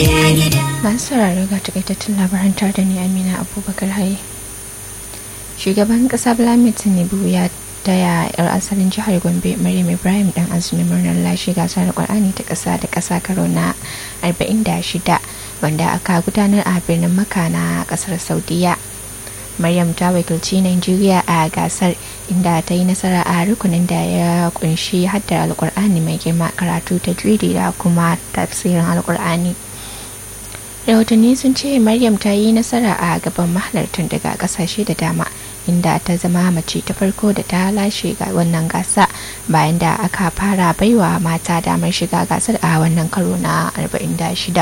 masu sauraro ga takaitattun labaran tare da ni amina abubakar haye shugaban kasa blamit tinubu ya taya yar asalin jihar gombe maryam ibrahim dan azumi murnar lashe gasar qur'ani ta kasa da kasa karo na 46 wanda aka gudanar a birnin maka na kasar saudiya maryam ta wakilci nigeria a gasar inda ta yi nasara a rukunin da ya kunshi haddar alkur'ani mai girma karatu ta da kuma tafsirin alkur'ani rahotanni sun ce maryam ta yi nasara a gaban mahalartan daga kasashe da dama inda ta zama mace ta farko da ta lashe ga wannan gasa bayan da aka fara baiwa mata damar shiga gasar a wannan karo na 46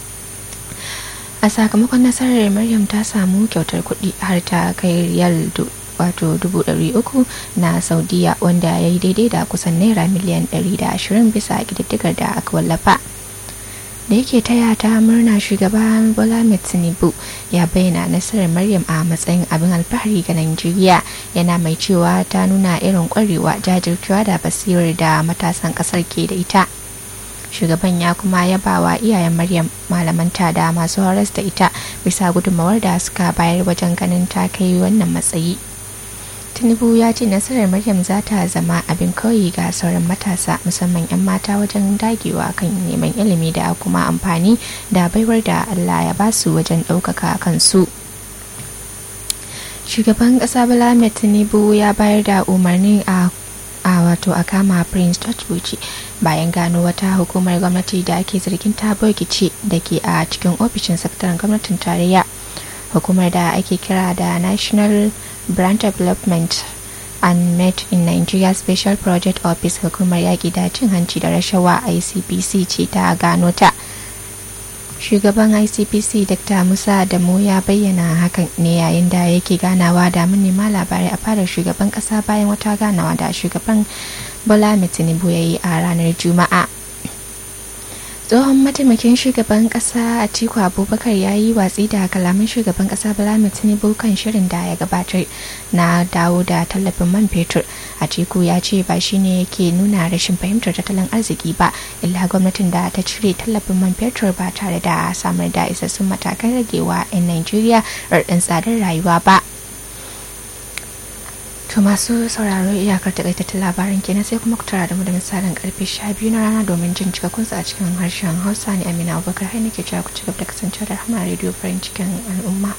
a sakamakon nasarar maryam ta samu kyautar kuɗi har ta kai riyal wato dubu ɗari uku na saudiya wanda ya yi daidai da kusan naira miliyan ɗari da ashirin bisa ƙididdigar da aka wallafa da yake taya ta murna shugaban bola tinubu ya bayyana nasarar maryam a matsayin abin alfahari ga najeriya yana mai cewa ta nuna irin kwarewa jajircewa da basirar da matasan kasar ke da ita shugaban ya kuma yaba wa iyayen maryam malamanta da masu horas da ita bisa gudunmawar da suka bayar wajen ganin ta kai wannan matsayi tinubu ya ce nasarar maryam za ta zama abin koyi ga sauran matasa musamman 'yan mata wajen dagewa kan neman ilimi da kuma amfani da baiwar da allah ya basu wajen ɗaukaka kansu shugaban ƙasa bala tinubu ya bayar da umarni a a wato a kama prince george bayan gano wata hukumar gwamnati da ake zargin ta ce da ke a cikin ofishin sakataren gwamnatin tarayya hukumar da ake kira da national brand development and met in nigeria special project office hukumar yaƙi da cin hanci da rashawa icpc ce ta gano ta shugaban icpc dr musa adamu ya bayyana hakan ne yayin da yake ganawa da manema labarai a fadar shugaban kasa bayan wata ganawa da shugaban bola tinubu ya yi a ranar juma'a tsohon mataimakin shugaban kasa a tiku abubakar ya yi watsi da kalaman shugaban kasa bala tinubu kan shirin da ya gabatar na dawo da tallafin man fetur a tiku ya ce ba shine yake nuna rashin fahimtar tattalin arziki ba illa gwamnatin da ta cire tallafin man fetur ba tare da samar da isassun matakan ragewa 'yan najeriya raɗin tsadar rayuwa ba To masu sauraro iyakar takaitattun labarin kenan sai kuma ku tara da mu da misalin karfe 12 na rana domin jin cikakunsa a cikin harshen Hausa ne Amina Abubakar hai nake cewa ku ci gaba da kasancewa da Rahama Radio farin cikin al'umma.